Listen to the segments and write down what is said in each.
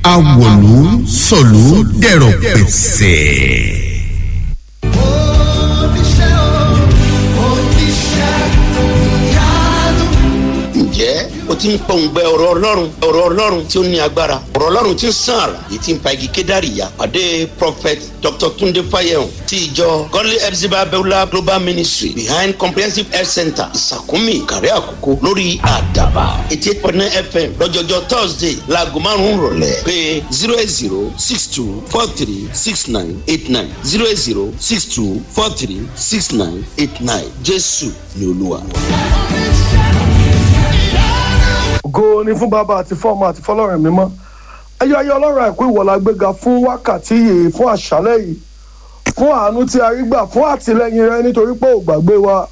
awòlú sọ̀lú dẹ̀rọ̀ pẹ̀sẹ̀. ǹjẹ́ o ti ń pọ̀ǹgbẹ ọ̀rọ̀ ọlọ́run ọ̀rọ̀ ọlọ́run tí ó ní agbára ọ̀rọ̀ ọlọ́run tí ń sàn àrà èyí tí ń pa igi kédàrí ya pàdé prophet dr tunde fayehun ti ìjọ godly epsiba beulah global ministry behind comprehensive health center ìsàkúnmí kàrí àkókò lórí àdàbà eighty eight point nine fm lọ́jọ́jọ́ thursday laago márùn-ún rọ̀lẹ́ pé zero eight zero six two four three six nine eight nine zero eight zero six two four three six nine eight nine jésù ni olúwa. ògo ni fún bàbá àti fọmọ àti fọlọ́run mímọ́ ayé ayé ọlọ́run àìkú ìwọ̀la gbéga fún wákàtí yìí fún àṣálẹ̀ yìí fún àánú tí a rí gbà fún àtìlẹyìn rẹ nítorí pé ò gbàgbé wa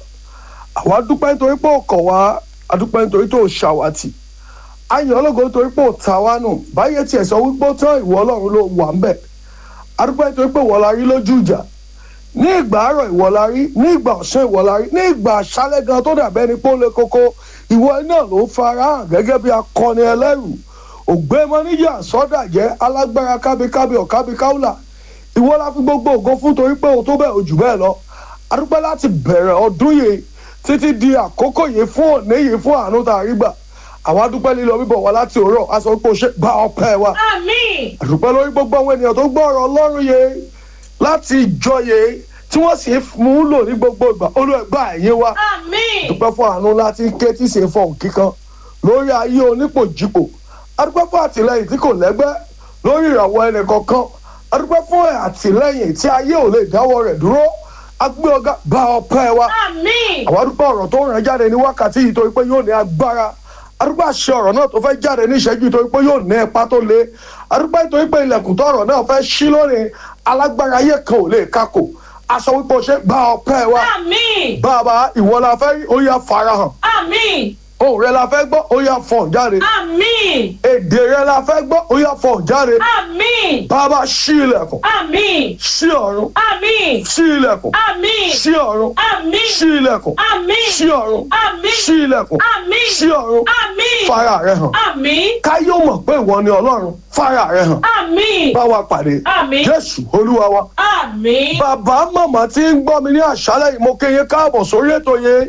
àwa dúpẹ́ nítorí pé ò kọ̀ wá adúpẹ́ nítorí tó ṣàwátì ayọ̀ ọlọ́gọ́ nítorí pé ò ta wá nù báyé tiẹ̀ sọ wípé ó tán ìwọ ọlọ́run ló wà ń bẹ̀ adúpẹ́ nítorí pé ìwọ la rí lójú ìjà ní ìgbà àárọ̀ ìwọ la rí ní ìgbà ọ̀sán ìwọ la rí ní ìgbà àṣálẹ̀ gan tó dàbẹ́ ni pé ó le koko ìwọ náà ló fara hàn gẹ́gẹ́ bí akọni ẹlẹ́rù ògbémọ́níjà sọ́dàjẹ́ alágbára kábíkábí ọ̀kábíkáúlà ìwọ la fi gbogbo ògo fún torí pé òun tó bẹ́ẹ̀ ojú bẹ́ẹ̀ lọ adúpẹ́ láti bẹ̀rẹ̀ ọdún yìí títí di àkókò yìí fún òní yìí fún àánú tá a rí gbà àwọn adúpẹ́ lílọ bíbọ̀ wá láti òwúrọ̀ a sọ pé o ṣe gba ọpẹ́ wa Àmín. àdúpẹ́ lórí gbogbo àwọn ènìyàn tó gbọ́ ọ̀rọ̀ ọlọ́run yìí láti ìjọ yìí tí wọ́n sì mú un lò ní gbogbo ìgbà olùẹ̀gbà ẹ̀yìn wa Àmín. dúpẹ́ fún àánú láti ké tí ṣe fọ̀hún kíkan lórí ayé onípòjìpò adúpẹ́ fún àtìlẹyìn tí kò lẹ́gbẹ́ lórí ìràwọ̀ ẹnì kọ̀ọ̀kan adúpẹ́ fún àtìlẹyìn tí ayé ò lè dáwọ́ rẹ̀ dúró agbé ọgá gba ọpẹ́ wa Àmín. àwọn adúpẹ́ ọ̀rọ̀ tó ràn jáde ní wákàtí yìí torí pé yóò ní agbára adúpẹ́ àṣẹ ọ̀rọ̀ náà tó fẹ́ jáde ní ìṣẹ́jú torí pé yóò ní ipa tó le adúpẹ́ torí pé ilẹ̀kùn tó ọ̀rọ̀ náà fẹ́ ṣí lónìí alágbára ayé kan ò lè kákò aṣọ wípé o ṣe gba ọpẹ́ wa Àmín. bàbá ìwọ la fẹ́ rí ó yá farahàn Àmín. ohùn rẹ la fẹ́ gbọ́ ó yá fọ̀n jáde Àmín. èdè rẹ la fẹ́ gbọ́ ó yá fọ̀n jáde Àmín. bàbá ṣí ilẹ̀kùn Àmín. ṣí ọ̀run Àmín. ṣí ilẹ̀kùn Àmín. ṣí ọ̀run Àmín. ṣí ilẹ̀kùn Àmín. ṣí ọ̀run Àmín. ṣí ilẹ̀kùn Àmín. ṣí ọ̀run Àmín. fara rẹ hàn Àmín. káyọ̀ mọ̀ pé ìwọ ni ọlọ́run fara rẹ hàn Àmín. bá wa pàdé Àmín. jésù olúwa wa Àmín. bàbá màmá tí ń gbọ́ mi ní àṣálẹ̀ yìí mo kéye káàbọ̀ sórí ètò yẹn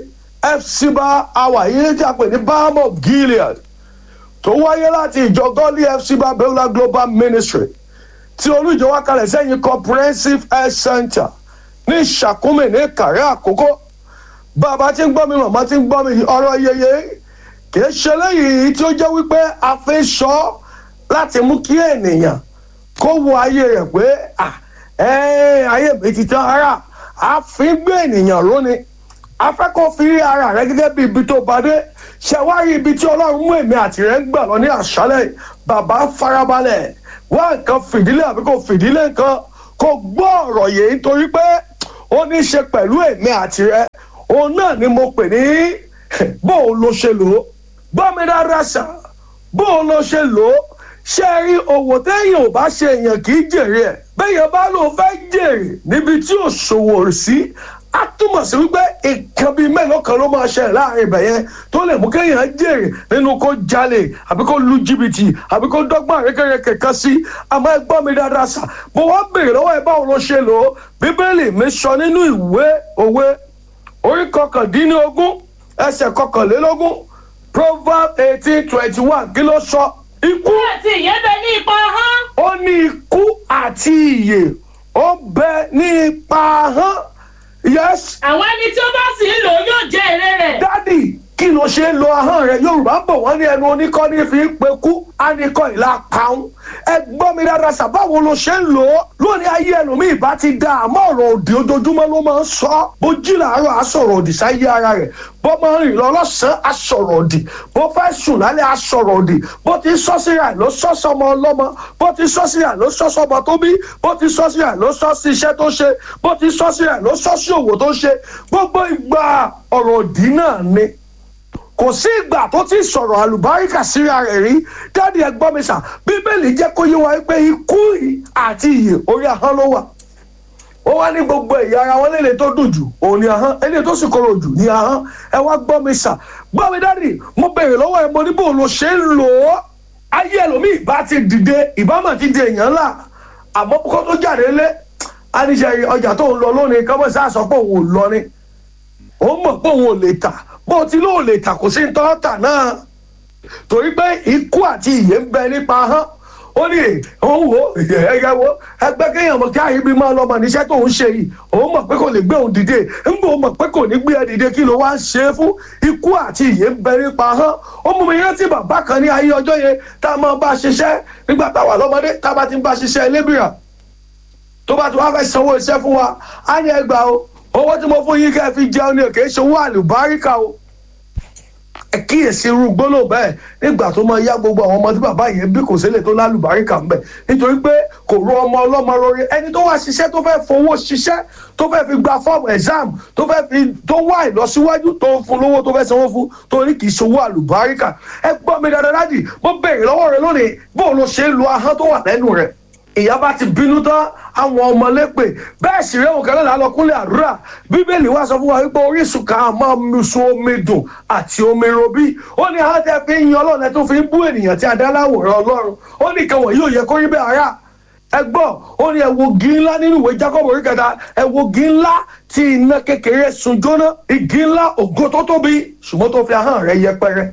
fcba àwà yìí tí a pè ní balm of gilead tó wáyé láti ìjọ gọ́lí fcba beulah global ministry tí olùjọ wá kalẹ̀ sẹ́yìn comprehensive health center ní ìṣàkúmẹ̀ ní kàrẹ́ àkókò bàbá tí ń gbọ́ mi màmá tí ń gbọ́ mi ọ̀rọ̀ yeye kìí ṣe lẹ́yìn tí ó jẹ́ wípé a fi sọ láti mú kí ènìyàn kó wo ayé rẹ̀ pé ah ẹ́ẹ́ ayé mi ti tán ara a fi ń gbé ènìyàn lónìí a fẹ́ kó fi rí ara rẹ gẹ́gẹ́ bí ibi tó bá dé ṣe wá rí ibi tí ọlọ́run mú èmi àti rẹ ń gbà lọ ní àṣálẹ̀ bàbá farabalẹ̀ wá nǹkan fìdílé àbí kò fìdílé nǹkan kò gbọ́ ọ̀rọ̀ yìí nítorí pé ó ní í ṣe pẹ̀lú èmi àti rẹ òun náà ni mo pè ní bóun ló ṣe lò ó gbọ́ mi dáadáa sà bóun ló ṣe lò ó ṣé ẹ rí òwò téèyàn ò bá ṣe èèyàn kì í jèrè ẹ̀ béèyàn bá lóun fẹ́ jèrè níbi tí ò ṣòwò sí á túmọ̀ sí wípé nǹkan bíi mélòó kan ló máa ṣẹlẹ̀ láàrin ibẹ̀ yẹn tó lè mú kéèyàn jèrè nínú kó jalè àbí kó lu jìbìtì àbí kó dọ́gbọ́n àrékèrèkè kan sí àmọ́ ẹ gbọ́ mi dáadáa sà mo wá béèrè lọ́wọ́ ẹ báwo ló ṣe lò ó bíbélì mi sọ nínú ìwé òwe orí kọkàndínlógún ẹsẹ̀ kọkànlélógún proverb eighteen twenty one kí ló sọ ikú Àti ìyẹ́bẹ̀ ní ipa hán. ó ní ikú àti ìyè ó bẹ ní ipa hàn yes Àwọn ẹni tí ó bá sì ń lò ó yóò jẹ èrè rẹ̀. dádì kí ló ṣe ń lo ahọ́n rẹ yorùbá bọ̀ wọ́n ní ẹnu oníkọ́ ní fi ń pe kú ánikọ́ ìlà pàún ẹ gbọ́ mi dáadáa sà báwo ló ṣe ń lò ó lónìí ayé ẹlòmíì bá ti da àmọ́ ọ̀rọ̀ òdì ojoojúmọ́ ló máa ń sọ bó jí làárọ̀ á sọ̀rọ̀ òdì sáyé ara rẹ̀ bó máa ń rìn lọ lọ́sàn-án á sọ̀rọ̀ òdì bó fẹ́ sùn lálẹ́ á sọ̀rọ̀ òdì bó ti sọ síra ẹ̀ ló sọ sọmọ ọlọ́mọ bó ti sọ síra ẹ̀ ló sọ sọmọ tó bí bó ti sọ síra ẹ̀ ló sọ sí iṣẹ́ tó ṣe bó ti sọ síra ẹ̀ ló sọ sí òwò tó ṣe gbogbo ìgbà ọ̀rọ̀ òdì náà ni kò sí ìgbà tó ti sọ̀rọ̀ àlùbáríkà síra rẹ̀ rí dáàdi ẹgbọ́n mi sà bíbélì jẹ́ kó yé wa pé ikú àti ìyè orí ahọ́n ló wà ó wá ní gbogbo ẹ̀yà ara wọn léle tó dùn jù òun ni ahọ́n eléyìí tó sì korò jù ní ahọ́n ẹ wá gbọ́ mi sà gbọ́ mi dáàdi mo béèrè lọ́wọ́ ẹ mo ní bò ló ṣe ń lò ó ayé ẹlòmíì bá ti dìde ìbámu ti di èèyàn ńlá àmọ́ kó tó jáde lé aníṣẹ́ ọjà tó ń lọ lónìí kọ́mọ́ sá sọ pé òun ò lọ ni ó mọ̀ pé òun ò lè tà bó o ti lóò lè tà kò sí ní tọ́tà náà torí pé ikú àti ìyè ń bẹ nípa hán ó ní òun wò ẹgbẹ́ wo ẹgbẹ́ kéèyàn mọ̀ kí àyíbí máa lọ́mọ níṣẹ́ tó ń ṣe yìí òun mọ̀ pé kò lè gbé òun dìde ń bò mọ̀ pé kò ní gbé ẹ dìde kí ló wá ń ṣe é fún ikú àti ìyè ń bẹ nípa hán ó mú mi rántí bàbá kan ní ayé ọjọ́ yẹn tá a máa bá a ṣiṣẹ́ nígbà tá a wà lọ́mọdé tá a bá ti ń bá a ṣiṣẹ́ lébìrà tó bá ti wá fẹ́ sanwó iṣẹ́ fún wa á ní ẹgbàá o owó tí mo fún yín kẹ́ ẹ fi jẹun ni kì í ṣe owó àlùbáríkà o ẹ kíyèsí irú gbólóhùn bẹ́ẹ̀ nígbà tó máa yá gbogbo àwọn ọmọ tí bàbá yẹn bí kò sílẹ̀ tó lálùbáríkà ń bẹ̀ nítorí pé kò ro ọmọ ọlọ́mọ rọrí ẹni tó wá ṣiṣẹ́ tó fẹ́ fowó ṣiṣẹ́ tó fẹ́ fi gba fọ́ọ̀mù exam tó fẹ́ fi tó wá ìlọsíwájú tó ń fún lówó tó fẹ́ sanwó fún tó ní kì í ṣòwò àlùbáríkà ẹ gbọ́ mi dáadáa dáàdì mo béèrè lọ́wọ́ rẹ lónìí bó ló ṣe ń lo ahọ́n tó wà lẹ́nu rẹ̀ ìyá bá ti bínú tán àwọn ọmọ lépè bẹ́ẹ̀ sì rẹ́wọ̀n kan náà lọ́kúnlẹ̀ àdúrà bíbélì wá sọ fún wa wípé orísun kan á máa mu sun omi dùn àti omi robí ó ní àwọn tẹ́ fi ń yan ọlọ́run ẹ tó fi ń bú ènìyàn tí a dá láwòrán ọlọ́run ó ní kan wọ̀nyí ò yẹ kó rí bẹ́ẹ̀ ara ẹ gbọ́ ó ní ẹ̀wògì ńlá nínú ìwé jacob orí kẹta ẹ̀wògì ńlá tí iná kékeré sun jóná igi ńlá ògo tó tóbi ṣùgbọ́n tó fi ahọ́n rẹ̀ yẹpẹrẹ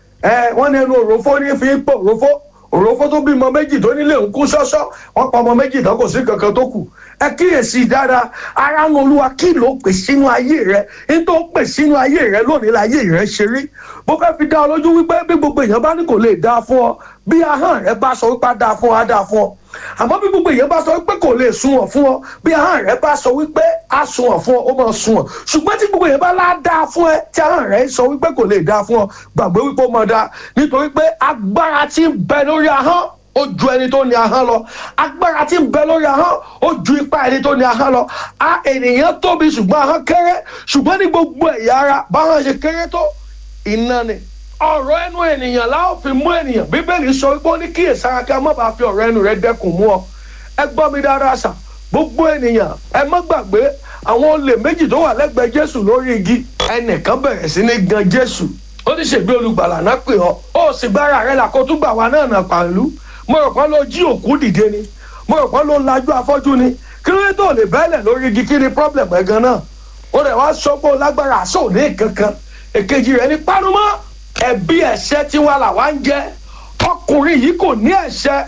ẹ wọ́n ní ẹnu òrófó ní fi ń pò òrófó òrófó tó bímọ méjì tó nílé ń kú ṣọ́ṣọ́ wọ́n pa ọmọ méjì tán kò sí kankan tó kù ẹ kíyèsí dáadáa ara ń olúwa kí ló pè sínú ayé rẹ ní tó pè sínú ayé rẹ lónìí láyé rẹ ṣe rí bó fẹ́ fi dá ọ lójú wípé bí gbogbo èèyàn bá ní kò lè dáa fún ọ bí ahọ́n rẹ bá sọ wípé á dáa fún ọ á dáa fún ọ àmọ́ bí gbogbo èèyàn bá sọ wípé kò lè sunwọ̀n fún ọ bí ahọ́n rẹ bá sọ wípé á sunwọ̀n fún ọ ó máa sunwọ̀n ṣùgbọ́n tí gbogbo èèyàn bá lá dáa fún ẹ tí ahọ́n rẹ sọ wípé kò lè dáa fún ọ gbàgbé wípé ó máa dáa nítorí pé agbára tí ń bẹ lórí ahọ́n ó ju ẹni tó ní ahọ́n lọ agbára tí ń bẹ lórí ahọ́n ó ju ipá ẹni tó ní ahọ́n lọ a ènìyàn tóbi ṣùgbọ́n ahọ́n kéré ṣùgbọ́n ní gbogbo ẹ̀yà ara báwọn ṣe kéré tó iná ni ọ̀rọ̀ ẹnu ènìyàn láwọn fi mú ènìyàn bíbélì sọ wípé ó ní kíyèsára kí a má bàa fi ọ̀rọ̀ ẹnu rẹ dẹ́kun mú ọ ẹ gbọ́ mi dáadáa sà gbogbo ènìyàn ẹ má gbàgbé àwọn olè méjì tó wà lẹ́gbẹ̀ẹ́ jésù lórí igi ẹnìkan bẹ̀rẹ̀ sí ní gan jésù ó ní ṣègbè olùgbàlà náà pè ọ́ ó sì gbára rẹ là kó tún gbà wá náà nà pàlú mo rò pé ló jí òkú dìde ni mo rò pé ló lajú afọ́jú ni kí ló dé tó lè bẹ́lẹ̀ lórí igi kí ni problem ẹ̀ gan náà ó rẹ̀ wá sọ pé ó lágbára àṣọ òní kankan èkejì rẹ̀ ní pánumọ́ ẹ̀bí ẹ̀ṣẹ̀ tí wà làwa ń jẹ ọkùnrin yìí kò ní ẹ̀ṣẹ̀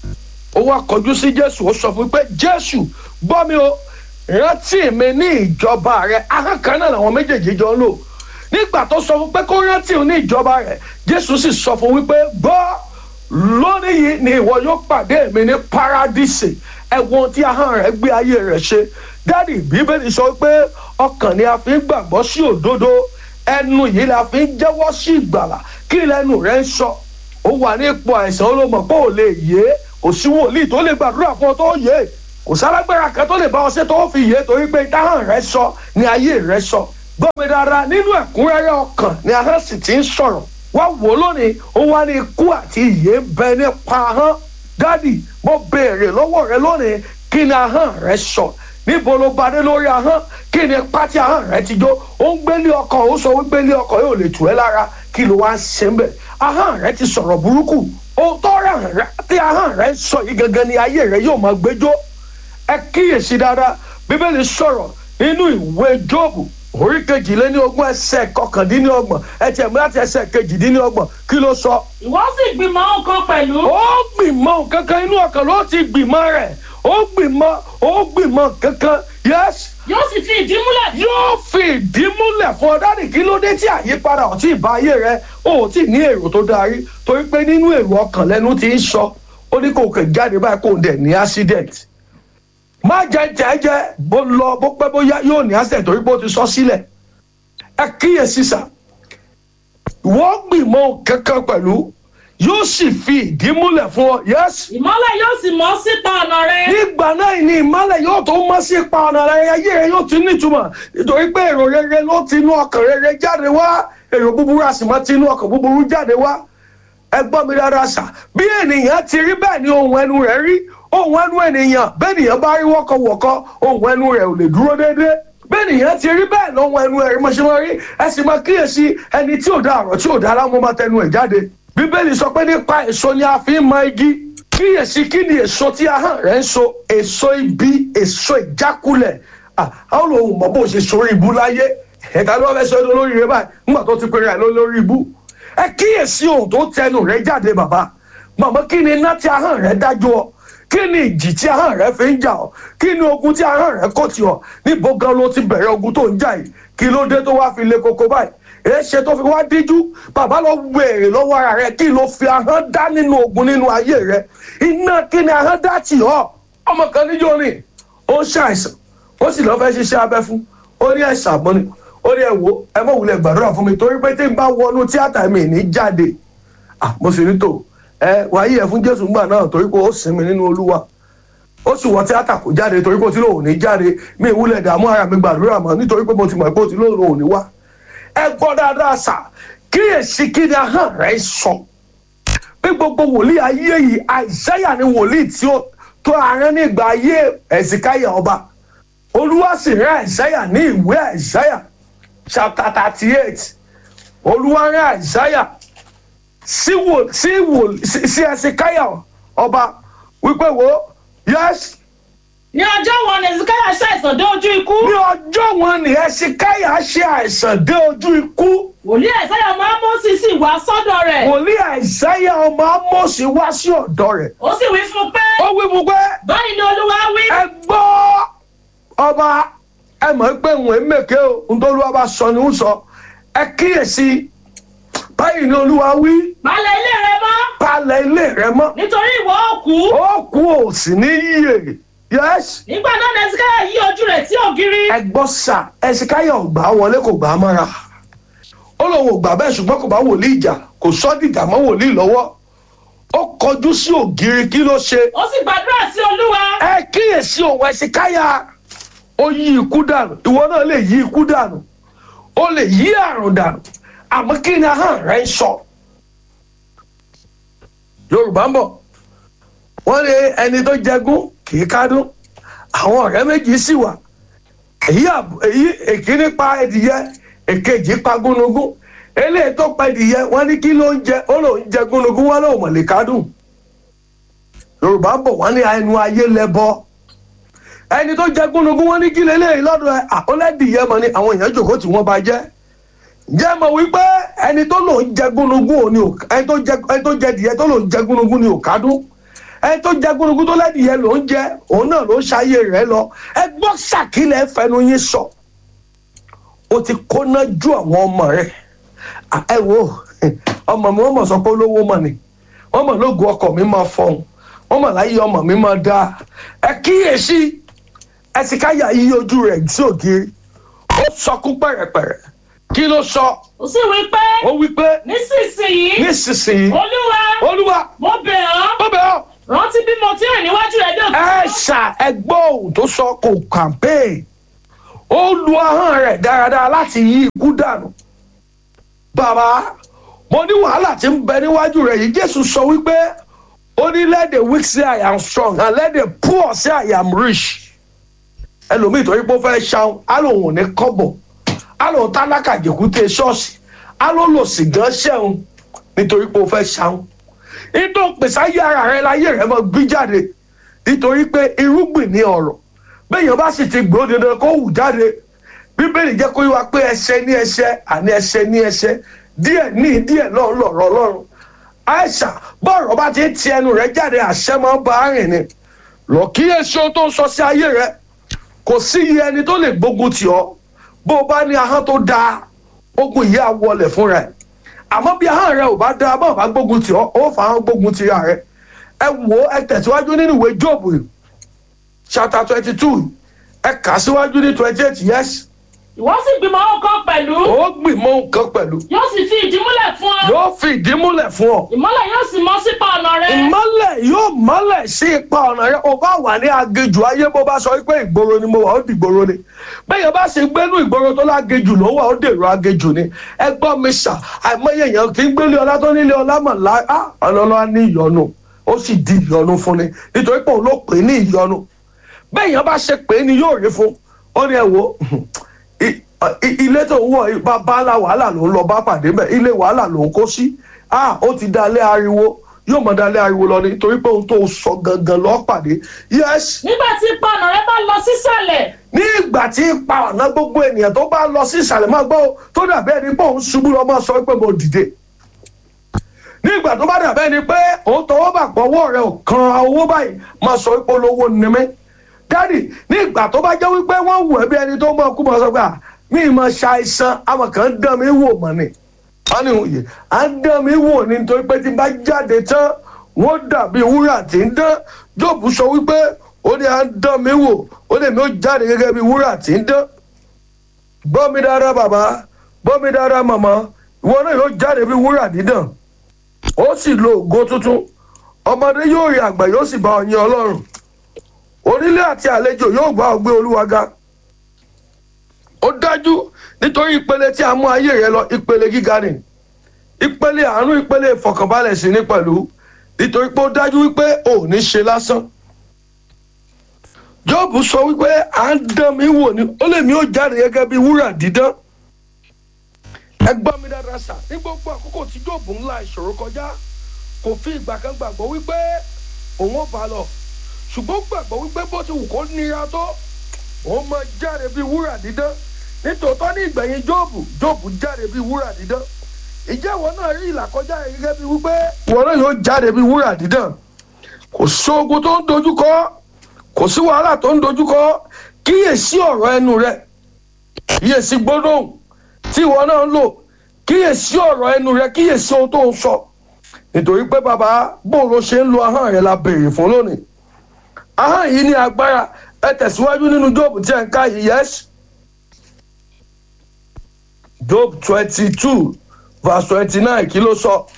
ó wá kọjú sí jésù ó sọ fún pé jésù gbọ́ mi o rántí mi ní ìjọba rẹ ahọ́n kan náà làwọn méjèèjì jọ ń lò nígbà tó sọ fún pé kó rántí òun ní ìjọba rẹ jésù sì sọ fún wípé gbọ́ lónìí yìí ni ìwọ yóò pàdé mi ní paradíṣe ẹ̀wọ̀n tí ahọ́n rẹ̀ gbé ayé rẹ̀ ṣe dádì bíbélì sọ pé ọkàn ni a fi ń gbàgbọ́ sí òdodo ẹnu yìí la fi ń jẹ́wọ́ sí ìgbàlà kí lẹ́nu rẹ̀ ń sọ ó wà ní ipò àìsàn olómọ̀ pé ò lè yé kò sí wòlíì tó lè gbàdúrà fún ọ tó yé kò sálágbára kan tó lè bá ọ ṣe tó fi yé torí pé ìdáhàn rẹ̀ sọ ni ayé rẹ̀ sọ gbọ́mi dára nínú ẹ̀kúnrẹ́rẹ́ ọkàn ni ahọ́n sì ti ń sọ̀rọ̀ wá wò lónìí ó wá ní ikú àti ìyè ń bẹ nípa ahọ́n dádì mo béèrè lọ́wọ́ rẹ lónìí kí ni ahọ́n rẹ sọ níbo ló bá dé lórí ahọ́n kí ni pátí ahọ́n rẹ ti jó ó ń gbélé ọkọ̀ ó sọ wípé ilé ọkọ̀ yóò lè tù ẹ́ lára kí ló wá ń ṣe ń bẹ̀ ahọ́n rẹ ti sọ̀rọ̀ burúkú ohun tó rẹ̀ rẹ tí ahọ́n rẹ sọ yìí gangan ni ayé rẹ yóò máa gbẹjọ́ ẹ kíyèsí dáadáa bíbélì sọ̀rọ̀ nínú ìwé jóòbù orí kejìléníogún ẹsẹ̀ kọkàndínlọ́gbọ̀n ẹtì ẹ̀mú láti ẹsẹ̀ kejìdínlọ́gbọ̀n kí ló sọ. ìwọ sì gbìmọ̀ nǹkan pẹ̀lú. ó gbìmọ̀ kankan inú ọkàn ló ti gbìmọ̀ rẹ̀ ó gbìmọ̀ ó gbìmọ̀ kankan yẹ́sì yóò sì fi ìdí múlẹ̀. yóò fi ìdí múlẹ̀ fún ọ dáàdì kí ló dé tí àyípadà ọ̀tí ìbá ayé rẹ ó ti ní èrò tó darí torí pé nínú èrò ọkàn lẹ́nu ti ń sọ ó ní kò kè jáde báyìí kò dẹ̀ ní accident má jẹ jẹjẹ bó lọ bó pẹ́ bóyá yóò ní accident torí pé ó ti sọ sílẹ̀ ẹ kíyèsí sà wọ́n gbìmọ̀ kankan pẹ̀lú yóò sì fi ìdí múlẹ̀ fún ọ yẹ́sì ìmọ́lẹ̀ yóò sì mọ́ síta ọ̀nà rẹ. nígbà náà ni ìmọ̀lẹ̀ yóò tó mọ́ sí ipa ọ̀nà rẹ̀ ayé rẹ̀ yóò ti nítumọ̀ nítorí pé èrò rere ló ti inú ọkàn rere jáde wá èrò búburú a sì máa ti inú ọkàn búburú jáde wá ẹ gbọ́ mi dáadáa sà bí ènìyàn ti rí bẹ́ẹ̀ ni ohun ẹnu rẹ̀ rí ohun ẹnu ènìyàn bẹ́ẹ̀ ènìyàn bá rí wọ́kọ̀wọ́kọ́ ohun ẹnu rẹ̀ ò lè dúró déédéé bẹ́ẹ̀ ènìyàn ti rí bẹ́ẹ̀ lọ́hun ẹnu ẹ̀rí mọ̀ ṣe máa rí ẹ sì máa kíyèsí ẹni tí ò dá ọ̀rọ̀ tí ò dá láwọn máa tẹnu ẹ̀ jáde bíbélì sọ pé nípa èso ni a fi ń mọ igi kíyèsí kí ni èso tí ahọ́n rẹ̀ ń so èso ibi èso ìjákulẹ̀ Ah, àwọn olóhùn mọ̀ bó ṣe sórí ibú láyé ẹ̀ka ló fẹ́ sọ ẹ́ lórí rẹ báyìí nígbà tó ti pèrè ẹ̀ lórí ibú ẹ kíyèsí ohun tó tẹnu rẹ jáde bàbá màmá kí ni iná tí ahọ́n rẹ dájú ọ kí ni ìjì tí ahọ́n rẹ fi ń jà ọ kí ni ogun tí ahọ́n rẹ kò tì ọ níbo gan ló ti bẹ̀rẹ̀ ogun tó ń jà yìí kí ló dé tó wá fi le koko báyìí èé ṣe tó fi wá díjú bàbá lọ wèrè lọ́wọ́ ara rẹ kí ló fi ahọ́n dá nínú ogun nínú ayé rẹ iná kí ni ahọ́n dá tì ọ ọmọ kan níjó ni ó ń ṣàìsàn ó sì lọ́ọ́ fẹ́ ṣiṣẹ́ abẹ fún ó ní ẹ̀sà àbọ̀nì ó ní ẹ̀wò ẹ mọ̀ wulẹ̀ gbàdúrà fún mi torí pé tí n bá wọnú tíátà mi ní jáde ah mo sì ní tò ẹ wáyé ẹ fún jésù gbà náà torí pé ó sinmi nínú olúwa ó sì wọ tíátà kó jáde torí pé ó ti lóun ní jáde mi ìwúlẹ̀ dààmú ara mi gbàdúrà mọ́ nítorí pé mo ti mọ̀ pé ó ti lóun ò ní wá ẹ gbọ́ dáadáa sà kíyèsí kí ni ahọ́n rẹ̀ sọ pé gbogbo wòlíì ayé yìí àìsáyà ni wòlíì tí ó tó àárín nígbà ayé ẹ̀sìkáyà ọba olúwa sì rán àìsáyà ní ìwé àìsáyà chapter thirty eight olúwa rán àìsáyà sí wò sí wò sí sí ẹ̀sìkáyà ọba wípé wo yes ní ọjọ́ wọn ni ezekiah ṣàìsàn dé ojú ikú ní ọjọ́ wọn ni ẹ̀sìkáyà ṣe àìsàn dé ojú ikú wòlíì àìsáyà ọmọ ámósì sì wá sọ́dọ̀ rẹ̀ wòlíì àìsáyà ọmọ amósì wá sí ọ̀dọ̀ rẹ̀ ó sì wí fún un pé ó wí fún pé báyìí ni olúwa wí ẹ gbọ́ ọba ẹ mọ̀ pé òun ẹ̀ mèké o ohun tó olúwa bá sọ ni ó sọ ẹ kíyèsí báyìí ni olúwa wí balẹ̀ ilé rẹ mọ́ palẹ̀ ilé rẹ mọ́ nítorí ìwọ ó kú ó kú ò sì ní yíyè yẹ́sì nígbà náà ni ezekiah yí ojú rẹ̀ sí ògiri ẹ gbọ́ sà ẹ̀sìkáyọ̀ ò gbà á wọlé kò gbà á mọ́ra ó lóun ò gbà bẹ́ẹ̀ ṣùgbọ́n kò bá wòlíì ìjà kò sọ́ dìgbà mọ́ wòlíì lọ́wọ́ ó kọjú sí ògiri kí ló ṣe ó sì gbàdúrà sí olúwa ẹ kíyèsí òun ẹ̀sìkáyà ó yí ikú dànù ìwọ náà lè yí ikú dànù ó lè yí àrùn dànù àmọ́ kí ni ahọ́n rẹ̀ ń sọ yorùbá ń bọ̀ wọ́n ní ẹni tó jẹgún kì í kádùn àwọn ọ̀rẹ́ méjì sì wà èyí àb- èyí èkíní pa ẹdìyẹ èkejì pa gúnugún eléyìí tó pa ẹdìyẹ wọ́n ní kí ló ń jẹ ó lòún jẹ gúnugún wọ́n lòún mọ̀lẹ́ kádùn yorùbá ń bọ̀ wọ́n ní ẹnu ayé lẹ́bọ ẹni tó jẹ gúnugún wọ́n ní kí lélẹ́yìn lọ́dọ̀ ẹ àkọlẹ́dìyẹ mọ̀ ni àwọn èèyàn jòkó tí wọ́n bá jẹ́ jẹ́ mọ̀ wípé ẹni tó lòún jẹ gúnugún òní ò ẹni tó jẹ ẹni tó jẹ dìyẹ tó lòún jẹ gúnugún ni ò kádùn ẹni tó jẹ gúnugún tó lẹ́dìyẹ lòún jẹ òun náà ló ṣayé rẹ̀ lọ ẹ gbọ́ sàkílẹ̀ fẹnu yín sọ o ti kóná ju àwọn ọmọ rẹ À, ẹ wo ọmọ mi wọ́n mọ̀ sọ pé olówó mọ̀ ni wọ́n mọ̀ lóògùn ọkọ̀ mi máa fọhùn wọ́n mọ̀ láyé ọmọ mi máa dáa ẹ kíyèsí ẹ sì káyà yí ojú rẹ̀ sí ògiri ó sọkún pẹ̀rẹ̀pẹ̀rẹ̀ kí ló sọ ó sì wí pé ó wí pé nísinsìnyí nísinsìnyí olúwa olúwa mo bẹ̀ ọ́ ó bẹ̀ ọ́ rántí bí mo ti rìn níwájú rẹ̀ dé ẹ òtítọ́ ṣà ẹgbọ́ ohun tó sọ kò kàmpéè ó lu ahọ́n rẹ̀ dáradára láti yí ikú dànù bàbá mo ní wàhálà tí ń bẹ níwájú rẹ̀ yìí jésù sọ wípé ó ní let the weak say i am strong and let the poor say i am rich ẹlòmíì tó yí pé ó fẹ́ ṣaun á lòun ò ní kọ́bọ̀ á lòun tálákà jẹ̀kútẹ́ ṣọ́ọ̀ṣì á ló lò sí gan ṣẹ́un nítorí pé ó fẹ́ ṣaun nítorí pèsè ayé ara rẹ láyé rẹ mọ gbí jáde nítorí pé irúgbìn ní ọ̀rọ̀ bẹ́ẹ̀yàn bá sì ti gbó dandan kó hù jáde bíbélì jẹ́ kó yé wa pé ẹsẹ̀ ní ẹsẹ̀ àní ẹsẹ̀ ní ẹsẹ̀ díẹ̀ ní díẹ̀ náà lọ̀rọ̀ ọlọ́run àìsà bọ́ọ̀rọ̀ bá ti ń ti ẹnu rẹ jáde àṣẹ máa ń bá a rìn ni lọ kíyèsí ohun tó ń sọ sí ayé rẹ kò sí iye ẹni tó lè gbógun tì ọ́ bó o bá ní ahọ́n tó dáa ogun yìí á wọlẹ̀ fún rẹ àmọ́ bí ahọ́n rẹ ò bá dáa bá ò bá gbógun tì ọ́ ó fà á gbógun tì ra rẹ ẹ wò ó ẹ tẹ̀síwájú nínú ìwé jóòbù chapter twenty two ẹ kà á síwájú ní twenty eight yes ìwọ sì gbìmọ̀ ọkàn pẹ̀lú ó gbìmọ̀ nǹkan pẹ̀lú yóò sì fi ìdí múlẹ̀ fún ọ yóò fi ìdí múlẹ̀ fún ọ ìmọ́lẹ̀ yóò sì mọ́ sípa ọ̀nà rẹ ìmọ́lẹ̀ yóò mọ́lẹ̀ sí ipa ọ̀nà rẹ o bá wà ní agejù ayé bó bá sọ pé ìgboro ni mo wà ó di ìgboro ni bẹ́ẹ̀ bá sì gbénú ìgboro tó lágejù ló wà ó dèrò agejù ni ẹ gbọ́ mi sà àìmọye èèyàn kì í gbélé ọlá tó nílé ọlá mọ̀ lá á ọlọ́lá ní ìyọnu ó sì di ìyọnu fún ni nítorí pé òun ló pè é ní ìyọnu bẹ́ẹ̀ yẹn bá ṣe pé ni yóò rí fún ó ní ẹ wo i- i- ilé tó ń wọ̀ yìí, bàbá ńlá wàhálà ló ń lọ bá pàdé bẹ́ẹ̀ ilé wàhálà ló ń kó sí ah ó ti dalẹ̀ ariwo yóò mọ̀ dalẹ̀ ariwo lọ ni torí pé ohun tó sọ gangan lọ́ọ́ pàdé yes nígbà tí ipa ọ̀nà rẹ bá lọ sísàlẹ̀ ní ìgbà tí ipa ọ̀nà gbogbo ènìyàn tó bá lọ sí ìsàlẹ̀ máa gbọ́ tó dàbí ẹni pé òun ṣubú lọ máa sọ pé mo dìde ní ìgbà tó bá dàbí ẹni pé òun tọwọ́ bà pọ̀ owó rẹ̀ ò kan owó báyìí máa sọ pé olówó ni mí dádì ní ìgbà tó bá jẹ́ wípé wọ́n wù ẹ́ bí ẹni tó mọ̀ kú mọ̀ sọ pé à mí ì máa ṣàìsàn àwọn kan ń dán mi wò mọ́ ni wọ́n ní òye à ń dán mi wò ni nítorí pé tí n bá jáde tán wọ́n dàbí wúrà tí ń dán jóòbù sọ wípé ó ní à ń dán mi wò ó lè mi ó jáde gẹ́gẹ́ bí wúrà tí ń dán gbọ́ mi dáadáa bàbá gbọ́ mi dáadáa màmá ìwọ náà yóò jáde bí wúrà dídàn ó sì lo ògo tuntun ọmọdé yóò rí àgbà yóò sì bá ọ yin ọlọ́run onílé àti àlejò yóò gbá ọ gbé olúwa ga ó dájú nítorí ìpele tí a mú ayé rẹ lọ ìpele gíga ni ìpele àánú ìpele ìfọkànbalẹ̀ sí ní pẹ̀lú nítorí pé ó dájú wípé ò ní ṣe lásán jọ́ọ̀bù sọ wípé à ń dán mi wò ni ó lè mi ó jáde gẹ́gẹ́ bí wúrà dídán ẹ gbọ́ mi dáadáa sà ní gbogbo àkókò tí jọ́ọ̀bù ńlá ìṣòro kọjá kò fi ìgbà kan gbàgbọ́ wípé òun ò bá lọ ṣùgbọ́n gbàgbọ́ wípé bó ti wù kó nira tó òun máa jáde bí wúrà dídán nítòótọ́ ní ìgbẹ̀yìn jọ́ọ̀bù jọ́ọ̀bù jáde bí wúrà dídán ìjẹ́ ìwọ náà rí ìlàkọjá rẹ gẹ́gẹ́ bí wípé ìwọ náà yóò jáde bí wúrà dídán kò sóògùn tó ń dojúkọ kò sí wàhálà tó ń dojúkọ kíyèsí ọ̀rọ̀ ẹnu rẹ kíyèsí gbólóhùn tí ìwọ náà ń lò kíyèsí ọ̀rọ̀ ẹnu rẹ kíyèsí ohun tó ń sọ nítorí pé bàbá bóun ló ṣe ń lo ahọ́n rẹ la béèrè fún lónìí ahọ́n yìí ní agbára ẹ tẹ̀síwájú nínú job tí ẹ̀ ń ká yìí yes job twenty two verse twenty nine kí ló sọ.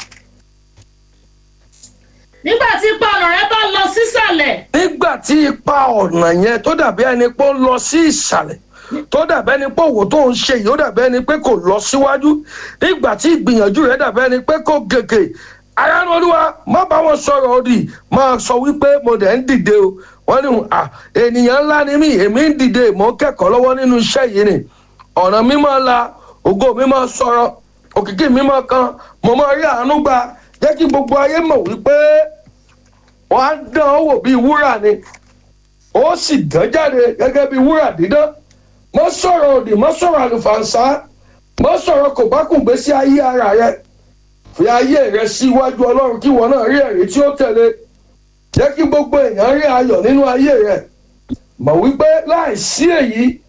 nígbà tí ipa ọ̀nà rẹ bá lọ sísàlẹ̀ nígbà tí ipa ọ̀nà yẹn tó dàbí ẹni pé ó ń lọ sí ìsàlẹ̀ tó dàbí ẹni pé òwò tó ń ṣe yìí ó dàbí ẹni pé kò lọ síwájú nígbà tí ìgbìyànjú rẹ dàbí ẹni pé kò gègé aráàlú olúwa má bá wọn sọ̀rọ̀ òdì máa sọ wípé mo dẹ̀ ń dìde o wọ́n ní à ènìyàn ńlá ni mí èmi ń dìde mò ń kẹ́kọ̀ọ́ lọ́wọ́ nínú iṣẹ́ yìí ni ọ̀nà mi máa la ògo mi máa sọ̀rọ̀ òkìkí mi máa kan mo máa rí àánú gbà jẹ́ kí gbogbo ayé mọ̀ wípé wọ́n á dán ọ́ wò bíi wúrà ni ó sì dán jáde gẹ́gẹ́ bíi wúrà dídán mọ́ sọ̀rọ̀ òdì mọ́ sọ̀rọ̀ àlùfànṣá mọ́ sọ̀rọ̀ kò bá kùn gbé sí ayé ara rẹ fi ayé rẹ síwájú ọlọ́run kí wọn náà rí ẹ̀rí tí ó tẹ̀lé jẹ́ kí gbogbo èèyàn rí ayọ̀ nínú ayé rẹ mọ̀ wípé láìsí èyí